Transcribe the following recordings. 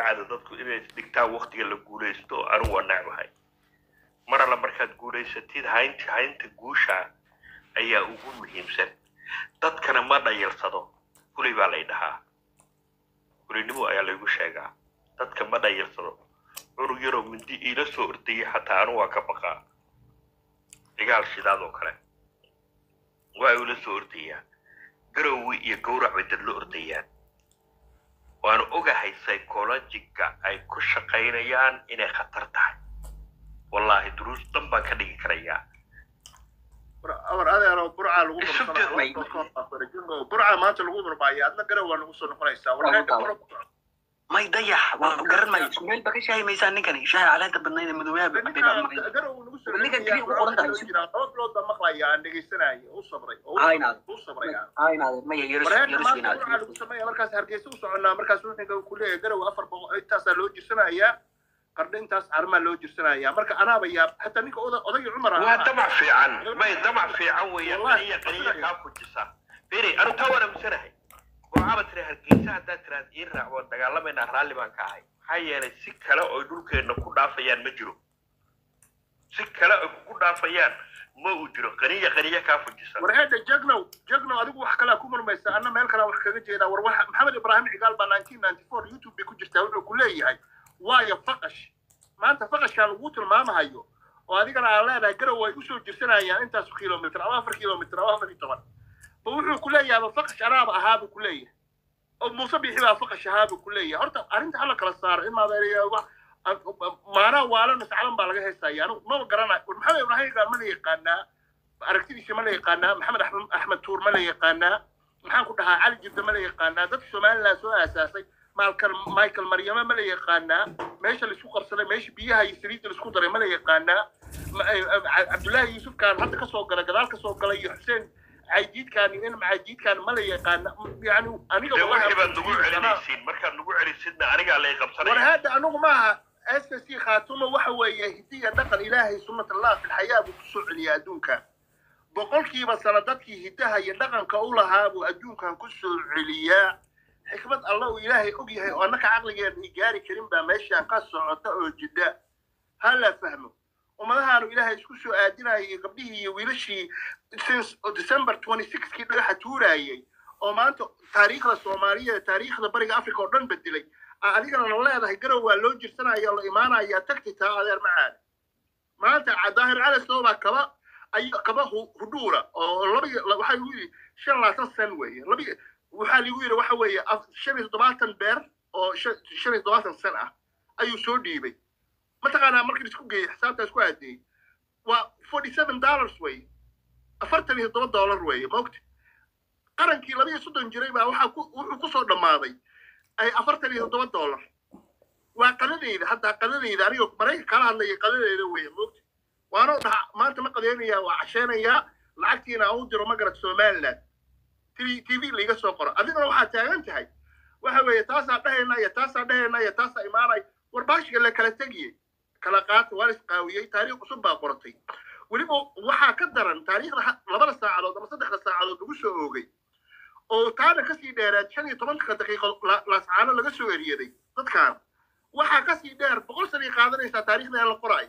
caado dadku inay isdhigtaan waktiga la guulaysto anigu waa necbahay mar alla markaad guulaysatid haynta haynta guusha ayaa ugu muhiimsan dadkana ma dhayalsado fulay baa lay dhahaa fulinimo ayaa laygu sheegaa dadka ma dhayalsado cunug yaroo mindi iila soo ordayay xataa anu waa ka baqaa cigaal shidaad oo kale waa ila soo ordayaa garowi iyo gowrac bay dad la ordayaan waanu ogahay psychologiga ay ku shaqaynayaan inay khatar tahay wallaahi duruus dhan baan ka dhigi karayaa amar adeero burcaa lagu Isu dirmay. burcaa maanta lagu murmaaya adna garow waa nagu soo noqonaysaa warqeydha may dayax waa garan maayo isku meel ba ka shaahi maysaa ninkani shaahi caleenta badnayd ee madoobaha ba cabay baa maqlay garow nagu soo Ninkan keliya ku qoran tahay. jiraa laba bilood baa maqlaya aan dhegaysanaya u sabray oo Aa, inaad. u sabraya aynaade maya yarus wareerka yarus maanta burcaa weynaad lagu sameeya markaas hargeysa u soconnaa markaas wuxuu ku leeyahay garow afar boqol intaasaa loo jirsanayaa qardho intaas arrimaa loo jirsanayaa marka anaaba yaab hataa ninka oda- odagii cumar waa ahaa damac fiican may damac fiican weeyaan Wallahi, qaniya qaniya wallahi. kaa fujisa beri anu taa waan aaminsanahay waxaaba tiri hargeysa haddaad tiraad ii raac waan dagaalamaynaa raalli baan ka ahay maxaa yeelay si kale oy dhulkeenna ku dhaafayaan ma jiro si kale oy kugu dhaafayaan ma uu jiro qaniya qaniya kaa fujisa warheeda jagnow jagnow adigu wax kalaa ku murmaysa anna meel kalaa wax kaga jeedaa war waxa maxamed ibraahim cigaal baa nineteen ninety four youtube bay ku jirtaa wuxuu ku leeyahay waayo faqash maanta faqashkaan lagu tilmaamahayo oo adigana aan leenahay garow way usoo jirsanayaan intaas kilomitr ama afar kilomitr ama afar iyo toban ba wuxuu ku leeyahay faqash anaaba ahaabuu ku leeyahay oo muuse bixi baa faqash ahaabuu ku leeyahay horta arrinta hala kala saaro in maadeereya maanaa waalana saclan baa laga heesaya anigu maba garanayo war maxamed ibraahim cigaal ma la yaqaanaa aragtidiisa ma la yaqaanaa maxamed axmed axmed tuur ma la yaqaanaa maxaan ku dhahaa cali jirda ma la yaqaanaa dadka somaliland soo aasaasay maalkan michael maryame ma la yaqaanaa meesha laisku qabsaday meesha biyaha iyo saliidda laisku daray ma la yaqaanaa Ma- eh, eh, cabdullaahi yuusufkaan hadda kasoo gala gadaal kasoo galay iyo xuseen caydiidkaan iyo in macaydiidkaan ma la yaqaana yani aniga de wallahi- wixii baad nagu celinaysiin markaad nagu celisidna anigaa lay war qabsanaya hadda anigu maaha s c khaatumo waxa weeye hidiya dhaqan ilaahay sunnat allah fi lxayaa buu kusoo celiyaa adduunka boqolkiiba sano dadkii hidaha iyo dhaqanka u lahaa buu adduunkan kusoo celiyaa xikmad alla uu ilaahay og yahay oo annaka caqligeena i gaari karin baa meeshaan ka socota oo jidha ha la fahmo ummadahaanu ilaahay isku soo aadinayay gabdhihii iyo wiilashii since december twenty sixkii dhagaxa tuurayay oo maanta taariikhda soomaaliya taariikhda bariga africa oo dhan bedelay aa adigana la leedahay garow waa loo jirsanaya oo la imaanaya tagti taa adeer macaada maanta daahir cali soobaa kaba ay kaba hu- hudhuura oo laba iyo- la- waxaa lagu yidhi shan labaatan sen weeye laba iyo- waxaa lagu yidhi waxa weeye af- shan iyo toddobaatan beer oo shan shan iyo toddobaatan sen ah ayuu soo dhiibay mataqaanaa markii isku geeyey xisaabtaa isku aadeeyey waa forty seven dollars weeye afartan iyo toddoba dollar weeye maogta qarankii laba iyo soddon jiray baa waxaa ku wuxuu kusoo dhammaaday ay afartan iyo toddoba dollar waa qadadeyda haddaa qadadeyda aniga maraykan kala hadlaya qadadeyda weeye moogta waanoo dhaha maanta ma qadeynayaa waa casheenayaa lacagtiina aan u diro magarad somaliland tv tv laiga soo qoro adigana waxaa taagan tahay waxa weeye taasaa dhahayna iyo taasaa dhahayna iyo taasaa imaanay war baashiga la kala tegiyey kala qaata waa la isqaawiyey taariikh cusub baa qoratay weliba waxaa ka daran taariikhda ha- labada saacadood ama saddexda saacadood lagu soo oogay oo taana kasii dheeraad shan iyo tobanka daqiiqo la- laascaano laga soo eriyaday dadkan waxaa kasii dheer boqol sanay qaadanaysaa taariikhda aan la qoraayo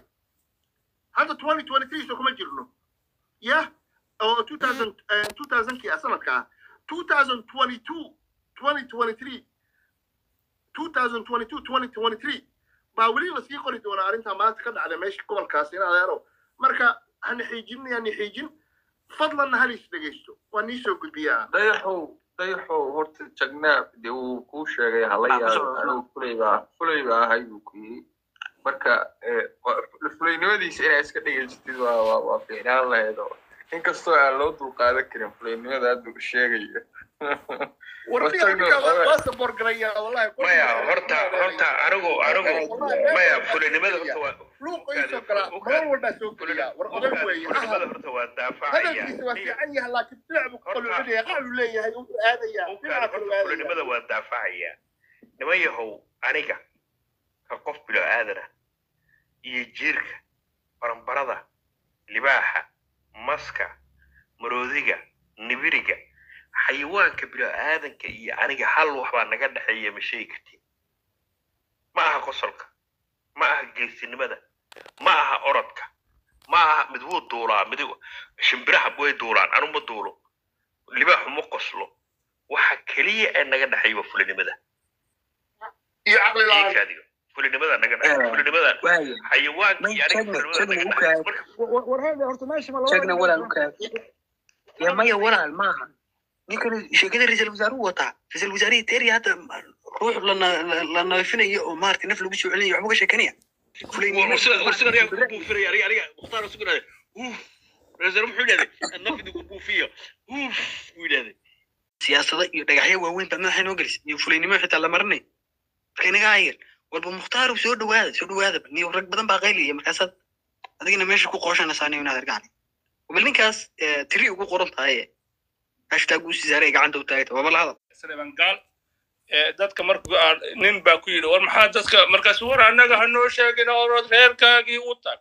hadda twenty twenty three so kuma jirno yah oo two thousand two thousandkii ah sanadka ah two thousand twenty two twenty twenty three two thousand twenty two twenty twenty three baa weli lasii qori doonaa arrintaa maanta ka dhacda meesha gobolkaasi in adeero marka hana xiijin hana xiijin fadlanna hal is dhegeysto waa nii soo gudbiyaa dayaxow dayaxow horta jagnaab dee uu kuu sheegay hala Ah, yaabo kusoo- anigu fulay baa fulay baa ahay buu ku yiri marka eh, waa- fulaynimadiisa inaa iska dhegeysatid waa waa waa fiicnaan lahayd oo inkastoo aan loo dulqaadan karin fulaynimada hadda uu sheegayo warniga ninka waa waa sabor garaya wallahi maya horta horta anigu anigu maya fulinimada horta waa luuqa isoo galaa nolol walbaa soo geliyaa war odag weeye fulinimada ahal horta waa daafacaya hadalkiisa waa fiican yahay laakiin dhinac buu qaloocinaya qaclu leeyahay wuxuu aadayaa dhinaca horta kaluu aadaya fulinimada waa daafacaya niman yahow aniga ka qof bilo aadana iyo jiirka baranbarada libaaxa maska maroodiga nibiriga xayawaanka bilo aadanka iyo aniga hal wax baa naga dhexeeya ma sheegi kartiin ma aha qosolka ma aha geesinimada ma aha orodka ma aha mid wuu duulaa mid shimbiraha way duulaan anu ma duulo libaaxu ma qoslo waxa keliya ee naga dhexeeya waa fulinimada iyo caqli la-aan iikaadiga fulinimada naga dhexeeya fulinimada waayo xayawaanka iyo aniga Sheegna- fulinimada naga sheegna dhexeeya u marka warheede horta meesha ma sheegna walaal u kaadi ya maya walaal maaha ninkan sheekada ra-iisul wasaaruhu wataa ra-iisul wasaarihii teeriya hadda ruux la na- la- la nadiifinayo oo maaragtay naf lagu soo celinayo waxba ka sheekanaya siyaasada iyo dhagaxyo waaweyn baa madaxa inoo gelisay iyo fulaynimo xitaa la marinay marka inaga hayar walba mukhtaar soo dhawaada soo dhawaada niyo rag badan baa qaylaya markaasaad adigina meesha ku qooshanaysaa niyo inaad argacni bal ninkaas eh, tiri ugu qoran tahay hashtag uu sisaaray gacanta u taagta waaba la hadal senegal ee dadka markuu aan- nin baa ku yidhi war maxaa dadka markaas war annaga hanoo sheegin orod reerkaagii u tag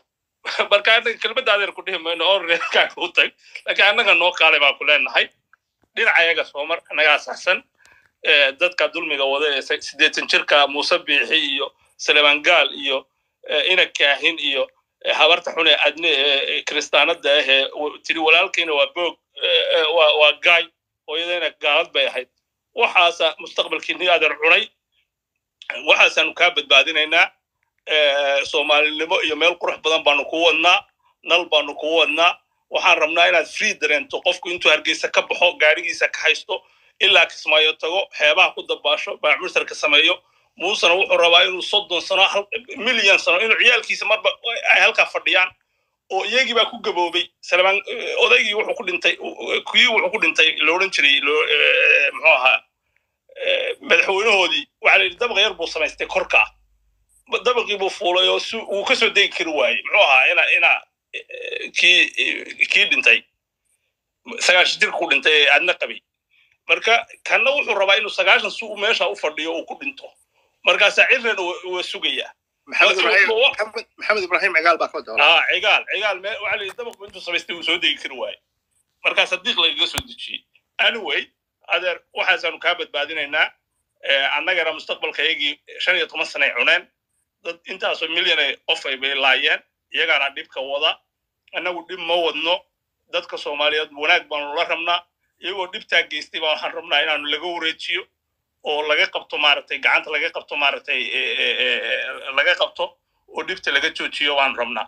marka anaga kelmadda adeer ku dhihi mayno or reerkaaga u tag laakiin annaga noo qaalay baan ku leenahay dhinacayaga soomar annagaa saxsan ee dadka dulmiga wada ee se- siddeetan jirka muuse biixi iyo salemaan gaal iyo ee, ina kaahin iyo ee, habarta xun ee adne ee ee kiristaanada ah ee w- tiri walaalkiina waa boog ee, ee, waa waa gaay hooyadayna gaalad bay ahayd waxaasa mustaqbalkiini adeer cunay waxaasaanu kaa badbaadinaynaa Eh, soomaalinimo iyo meel qurux badan baanu ku wadnaa nal baanu ku wadnaa waxaan rabnaa inaad free dareento qofku intuu hargeysa ka baxo gaarigiisa ka haysto ilaa kismaayo tago xeebaha ku dabaasho baamursarka sameeyo muusena wuxuu rabaa inuu soddon sano hal- milyan sano inuu ciyaalkiisa marba ay halkaa fadhiyaan oo iyagii baa ku gaboobay salmaan eh, odaygii wuxuu ku dhintay kii wuxuu ku dhintay la odhan jiray loo- eh, muxuu ahaa eh, madaxweynahoodii waxaa la yidhi dabaqa yar buu samaystay korkaa dabaqii buu fuulay oo si uu ka soo degi kari waayey muxuu ahaa ina ina eh, kii eh, kii dhintay sagaashan jirku dhintay ee aadna qabay marka kanna wuxuu rabaa inuu sagaashan si uu meesha u fadhiyo uu ku dhinto markaasaa cirrena waa sugayaa maxamed Wa- ibraahim wa- maxamed maxamed ibraahim cigaal baa ka doona aa cigaal cigaal me waxaa la yidhi dabaqbu intuu samaystay uu soo degi kari waaye markaas diiq lagaga soo dejiyey anyway adeer waxaasaanu kaa badbaadinaynaa Eh, annagana mustaqbalkayagii shan iyo toban sanay cuneen dad intaasoo milyan ay qof ay bay laayeen iyagaana dhibka wada annagu dhib ma wadno dadka soomaaliyeed wanaag baanu la rabnaa iyagoo dhibtaa geystay baa waxaan rabnaa inaanu laga wareejiyo oo laga qabto maaragtay gacanta laga qabto maaragtay eh, eh, eh, laga qabto oo dhibta laga joojiyo waan rabnaa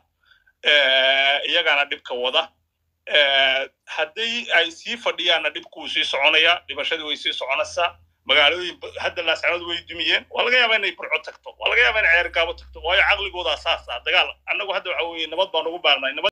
Eh, iyagaana dhibka wada Eh, haddii ay sii fadhiyaanna dhibkuu sii soconaya dhibashadii way sii soconaysaa magaalooyin ba- hadda laascanood way dumiyeen waa laga yaabaa inay burco tagto waa laga yaabaa inay ceer gaabo tagto waayo caqligoodaa saas ah dagaal annagu hadda waxa weeye nabad baan ugu baarnay nabad